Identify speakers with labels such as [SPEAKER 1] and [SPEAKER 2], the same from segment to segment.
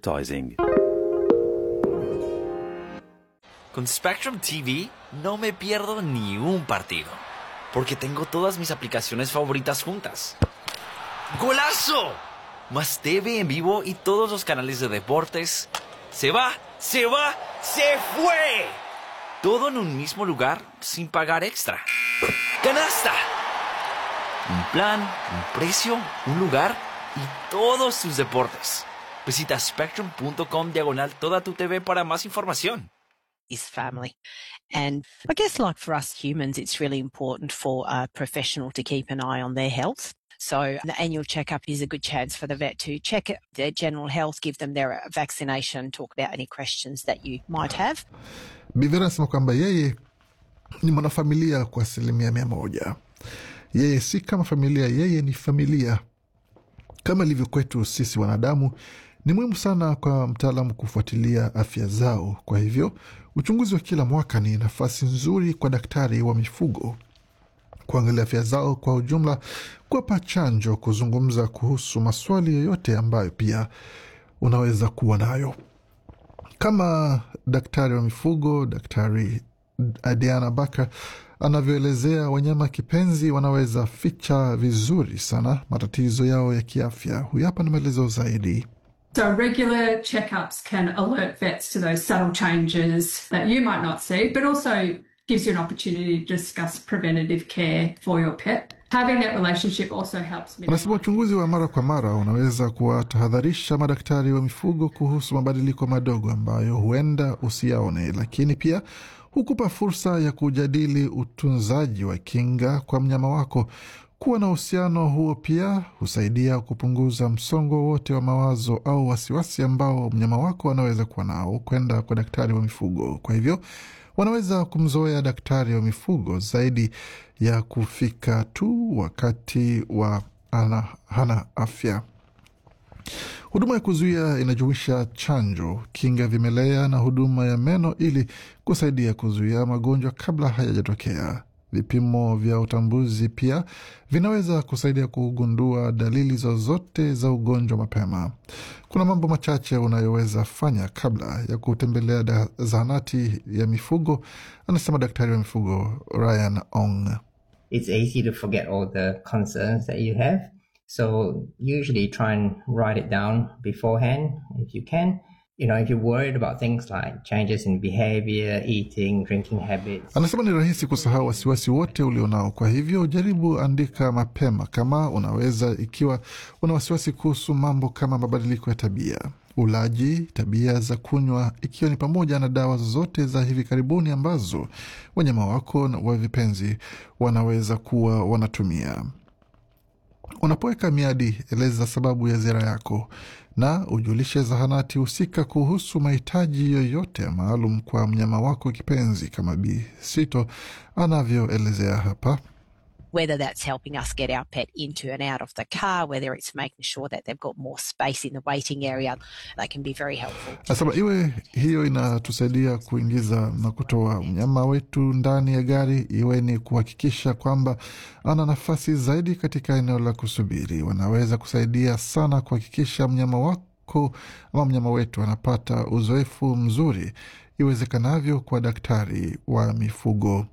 [SPEAKER 1] advertising.
[SPEAKER 2] Con Spectrum TV no me pierdo ni un partido, porque tengo todas mis aplicaciones favoritas juntas. ¡Golazo! Más TV en vivo y todos los canales de deportes. ¡Se va! ¡Se va! ¡Se fue! Todo en un mismo lugar sin pagar extra. ¡Canasta! Un plan, un precio, un lugar y todos tus deportes. Visita spectrum.com diagonal toda tu TV para más información.
[SPEAKER 3] is family. And I guess, like for us humans, it's really important for a professional to keep an eye on their health. So, the annual checkup is a good chance for the vet to check their general health, give them their vaccination, talk about any questions that you might have.
[SPEAKER 4] Bivera anasema kwamba yeye ni mwanafamilia kwa asilimia mia moja. Yeye si kama familia, yeye ni familia. Kama ilivyo kwetu sisi wanadamu, ni muhimu sana kwa mtaalamu kufuatilia afya zao. Kwa hivyo uchunguzi wa kila mwaka ni nafasi nzuri kwa daktari wa mifugo kuangalia afya zao kwa ujumla, kuwapa chanjo, kuzungumza kuhusu maswali yoyote ambayo pia unaweza kuwa nayo. Kama daktari wa mifugo, Daktari Diana Bakar anavyoelezea, wanyama kipenzi wanaweza ficha vizuri sana matatizo yao ya kiafya. Huyu hapa na maelezo zaidi.
[SPEAKER 5] So, regular checkups can alert vets to those subtle changes that you might not see, but also gives you an opportunity to discuss preventative care for your pet. Having that relationship also helps
[SPEAKER 4] Anasema
[SPEAKER 5] minimize
[SPEAKER 4] uchunguzi wa mara kwa mara unaweza kuwatahadharisha madaktari wa mifugo kuhusu mabadiliko madogo ambayo huenda usiyaone, lakini pia hukupa fursa ya kujadili utunzaji wa kinga kwa mnyama wako. Kuwa na uhusiano huo pia husaidia kupunguza msongo wote wa mawazo au wasiwasi ambao mnyama wako anaweza kuwa nao kwenda kwa daktari wa mifugo. Kwa hivyo wanaweza kumzoea daktari wa mifugo zaidi ya kufika tu wakati wa ana, hana afya. Huduma ya kuzuia inajumuisha chanjo, kinga vimelea na huduma ya meno ili kusaidia kuzuia magonjwa kabla hayajatokea. Vipimo vya utambuzi pia vinaweza kusaidia kugundua dalili zozote za ugonjwa mapema. Kuna mambo machache unayoweza fanya kabla ya kutembelea da- zahanati ya mifugo, anasema daktari wa mifugo Ryan Ong.
[SPEAKER 6] it's easy to forget all the concerns that you have. So usually try and write it down beforehand if you can. You know, if you're worried about things like changes in behavior, eating, drinking habits.
[SPEAKER 4] Anasema ni rahisi kusahau wasiwasi wote ulionao, kwa hivyo jaribu andika mapema kama unaweza, ikiwa una wasiwasi kuhusu mambo kama mabadiliko ya tabia, ulaji, tabia za kunywa, ikiwa ni pamoja na dawa zozote za hivi karibuni ambazo wanyama wako na wa vipenzi wanaweza kuwa wanatumia. Unapoweka miadi, eleza sababu ya ziara yako na ujulishe zahanati husika kuhusu mahitaji yoyote maalum kwa mnyama wako kipenzi, kama Bi Sito anavyoelezea hapa.
[SPEAKER 3] Whether that's helping us get our pet into and out of the car, whether it's making sure that they've got more space in the waiting area, they can be very helpful.
[SPEAKER 4] Nasema iwe hiyo inatusaidia kuingiza na kutoa mnyama wetu ndani ya gari, iwe ni kuhakikisha kwamba ana nafasi zaidi katika eneo la kusubiri. Wanaweza kusaidia sana kuhakikisha mnyama wako ama mnyama wetu anapata uzoefu mzuri iwezekanavyo kwa daktari wa mifugo.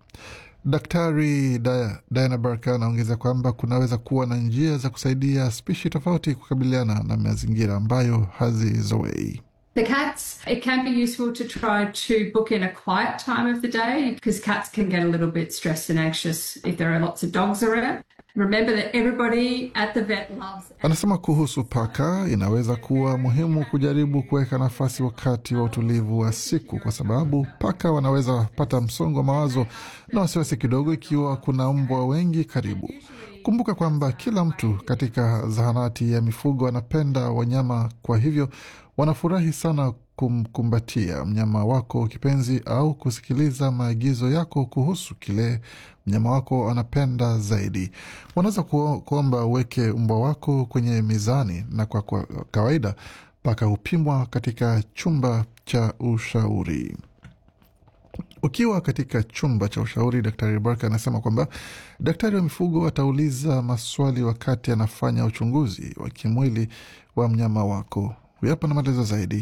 [SPEAKER 4] Daktari Dia- Diana Barker anaongeza kwamba kunaweza kuwa na njia za kusaidia spishi tofauti kukabiliana na mazingira ambayo hazizoei.
[SPEAKER 5] The cats, it can be useful to try to book in a quiet time of the day because cats can get a little bit stressed and anxious if there are lots of dogs around. Remember that everybody at the vet loves
[SPEAKER 4] Anasema kuhusu paka, inaweza kuwa muhimu kujaribu kuweka nafasi wakati wa utulivu wa siku, kwa sababu paka wanaweza pata msongo wa mawazo na wasiwasi kidogo ikiwa kuna mbwa wengi karibu. Kumbuka kwamba kila mtu katika zahanati ya mifugo anapenda wanyama, kwa hivyo wanafurahi sana kumkumbatia mnyama wako kipenzi au kusikiliza maagizo yako kuhusu kile mnyama wako anapenda zaidi. Wanaweza kuo- kuomba uweke mbwa wako kwenye mizani, na kwa, kwa kawaida paka hupimwa katika chumba cha ushauri. Ukiwa katika chumba cha ushauri, Daktari Barker anasema kwamba daktari wa mifugo atauliza maswali wakati anafanya uchunguzi wa kimwili wa mnyama wako. Huyu hapa na maelezo zaidi.